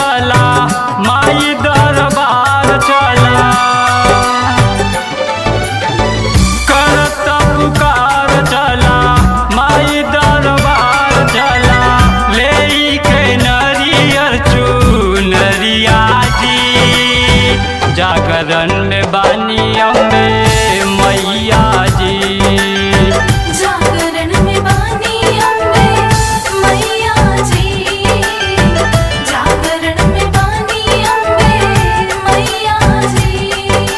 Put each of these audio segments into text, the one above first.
चला माई दरबार चला करत पुकार चला माई दरबार चला ले के नरियर चुनरिया जी जागरण में बानी अम्बे मैया जी जागरण में बानी अम्बे मैया जी जागरण में बानी अम्बे मैया जी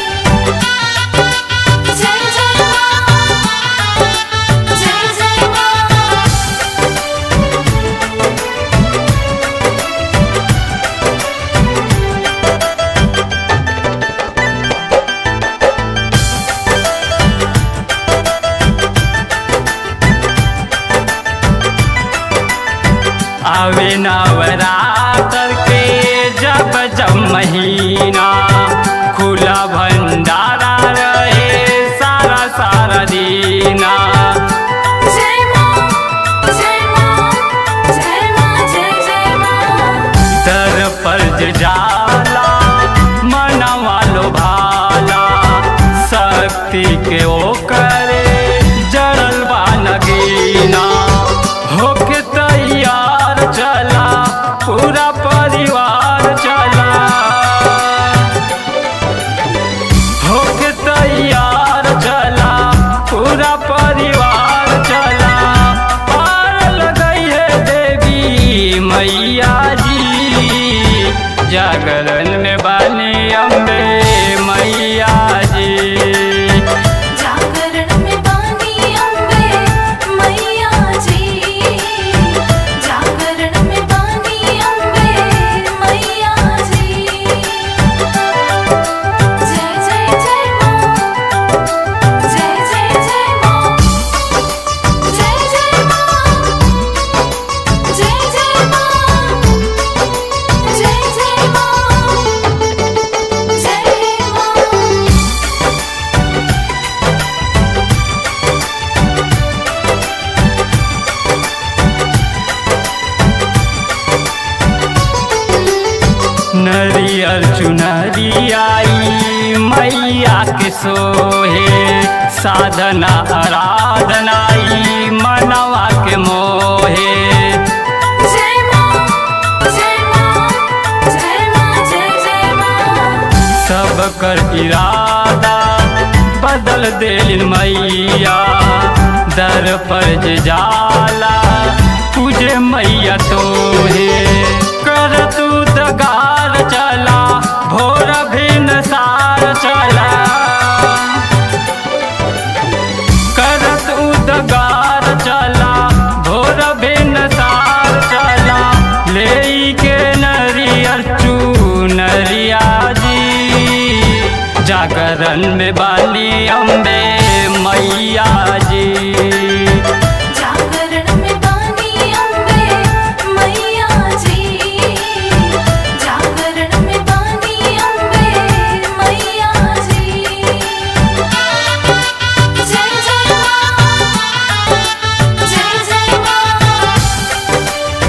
जय जय माँ जय जय माँ आवे नवरात्र के जब जब महीना खुला भंडारा रहे सारा सारा दीना जय माँ जय माँ जय माँ जय जय माँ दर पर जे जाला मनवा लो भाला शक्ति के ओ करे जड़ल बा नगीना होके तैयार चला पूरा परिवार चला होके तैयार चला पूरा परिवार चला पार लगई है देवी मैया जी जागरण में बानी अम्बे मैया जी जागरण में बानी अम्बे मैया जी जागरण में बानी अम्बे मैया जी जय जय जय माँ जय जय जय माँ जय जय माँ जय जय माँ जय जय माँ जय माँ नरियर चुनरी आई मैया के सोहे साधना आराधनाई मनवा के मोहे जय माँ जय माँ जय माँ जय जय माँ सब कर इरादा बदल दिल मैया दर पर जे जाला तुझे मैया तो है कर तू दगार चला भोर भिन सार चला करत उदगार चला भोर भिन सार चला ले के नरियर चूनरिया जी जागरण में बाली अम्बे मैया जी जागरण में बानी अम्बे मैया जी जागरण में बानी अम्बे मैया जी जय जय माँ जय जय माँ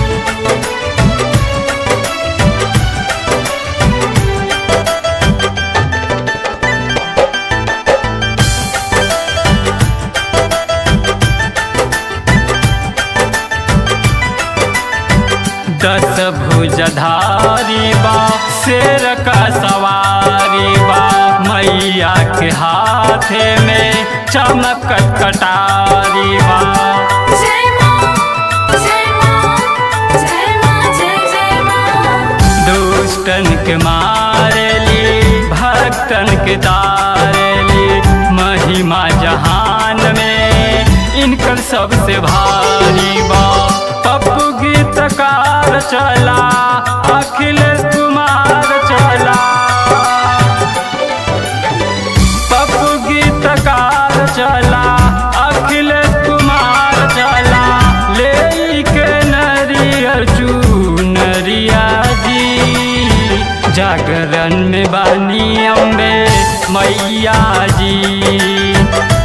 दस भुजधारी बा शेर का सवारी बा मैया के हाथे में चमकत कटारी बा जय माँ जय माँ जय माँ जय जय माँ दुष्टन के मारेली भक्तन के तारेली महिमा जहान में इनकर सबसे भारी बा पप्पू गीतकार चला अखिलेश कुमार चला पप्पू गीतकार चला अखिलेश कुमार चला ले के नरियर चूनरिया जी जागरण में बानी अम्बे मैया जी